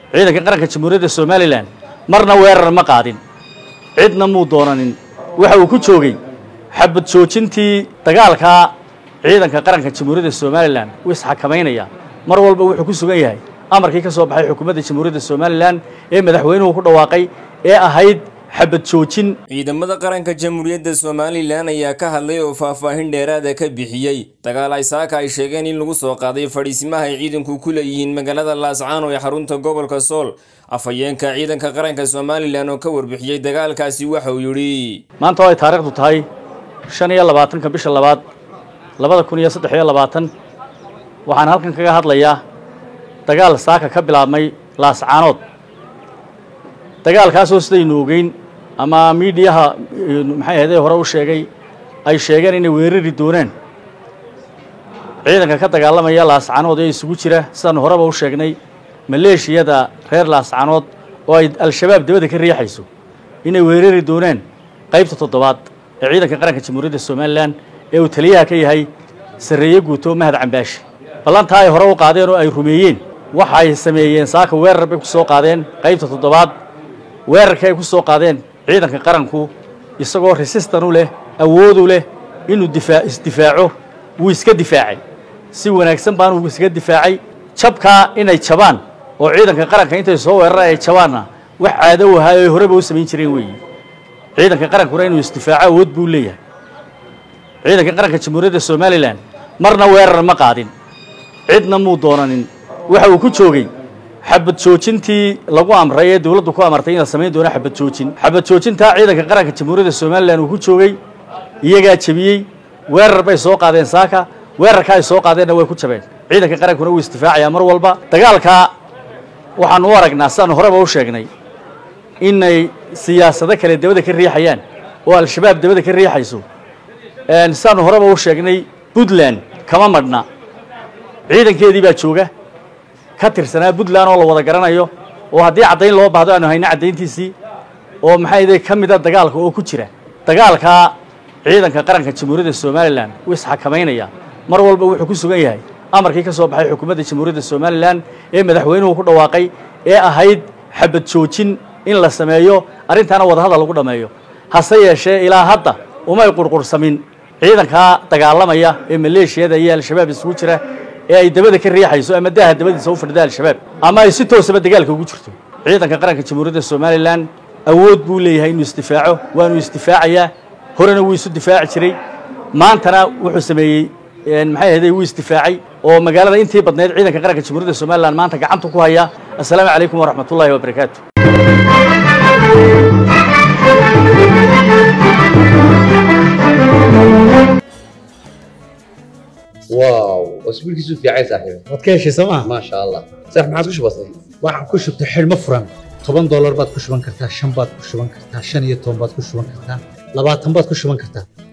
ciidanka qaranka jamhuuriyadda somalilan marna weerar ma qaadin cidna muu doonanin waxa uu ku joogay xabad joojintii dagaalkaa ciidanka qaranka jamhuuriyadda somalilan wuu isxakamaynaya mar walba wuxuu ku sugan yahay amarkii ka soo baxay xukuumadda jamhuuriyadda somalilan ee madaxweynuhu ku dhawaaqay ee ahayd xabad joojin ciidamada qaranka jamhuuriyadda somalilan ayaa ka hadlay oo faahfaahin dheeraada ka bixiyey dagaal ay saaka ay sheegeen in lagu soo qaaday fadhiisimaha ay ciidanku ku leeyihiin magaalada laascaano ee xarunta gobolka sool afhayeenka ciidanka qaranka somalilan oo ka warbixiyey dagaalkaasi waxa uu yidhi maanta oo ay taariikhdu tahay shan iyo labaatanka bisha labaad labada kun iyo saddex iyo labaatan waxaan halkan kaga hadlayaa dagaal saaka ka bilaabmay laascaanood dagaalkaasoo sidaynu ogeyn ama miidiyaha maxay ahaydee hore u sheegay ay sheegeen inay weerari doonaan ciidanka ka dagaalamaya laascaanood ee isugu jira sidaanu horeba u sheegnay maleeshiyada reer laascaanood oo ay al-shabaab dabada ka riixayso inay weerari doonaan qaybta toddobaad ee ciidanka qaranka jamhuuriyadda somalilan ee uu taliyaha ka yahay sarreeye guuto mahad cambaashi ballantaa ay hore u qaadeen oo ay rumeeyeen waxay sameeyeen saaka weerar bay ku soo qaadeen qaybta toddobaad weerarkii ay ku soo qaadeen ciidanka qaranku isagoo resistan u leh awoodu leh inuu difaa isdifaaco wuu iska difaacay si wanaagsan baanu iskaga difaacay jabkaa inay jabaan oo ciidanka qaranka intay soo weeraraan ay jabaanna wax caado u ahaa ay horeba u samayn jireen weeyi ciidanka qarankuna inuu isdifaaco awood buu leeyahay ciidanka qaranka jamhuuriyadda somalilan marna weerar ma qaadin cidna muu doonanin waxa uu ku joogay xabad joojintii lagu amray ee dowladdu ku amartay in la samayn doono xabad joojin xabad joojintaa ciidanka qaranka jamhuuriyadda somalilan uu ku joogay iyagaa jebiyey weerar bay soo qaadeen saaka weerarka ay soo qaadeenna way ku jabeen ciidanka qarankuna wuu isdifaacayaa mar walba dagaalkaa waxaanu u aragnaa sidaanu horeba u sheegnay inay siyaasado kale dabada ka riixayaan oo al-shabaab dabada ka riixayso sidaanu horeba u sheegnay puntland kama madhna ciidankeedii baa jooga ka tirsanaa puntland oo la wada garanayo oo haddii caddayn loo baahdo aanu hayno caddayntiisii oo maxay ka mida dagaalka oo ku jira dagaalkaa ciidanka qaranka jamhuuriyadda somalilan wuu isxakamaynaya mar walba wuxuu ku sugan yahay amarkii ka soo baxay xukuumadda jamhuuriyadda somalilan ee madaxweynuhu ku dhawaaqay ee ahayd xabad joojin in la sameeyo arrintaana wadahadal lagu dhammeeyo hase yeeshee ilaa hadda umay qurqursamin ciidankaa dagaalamaya ee maleeshiyada iyo al-shabaab isugu jira ee ay dabada ka riixayso ama daaha dabadiisa u fadhida al-shabaab ama ay si toosaba dagaalka ugu jirto ciidanka qaranka jamhuuriyadda somalilan awood buu leeyahay inuu isdifaaco waanu isdifaacayaa horena wuu isu difaaci jiray maantana wuxuu sameeyey maxay ahayday wuu isdifaacay oo magaalada intii badnayd ciidanka qaranka jamhuuriyadda somalilan maanta gacanta ku haya assalaamu calaykum waraxmat ullahi wabarakaatu واو اسبوعك في عايز صاحبي waad ka heshay sooma ما شاء الله صح ما عاد وش بصير waxaan ku shubtay xidhmo furan toban doolar baad ku shuban kartaa shan baad ku shuban kartaa shan iyo toban baad ku shuban kartaa labaatan baad ku shuban kartaa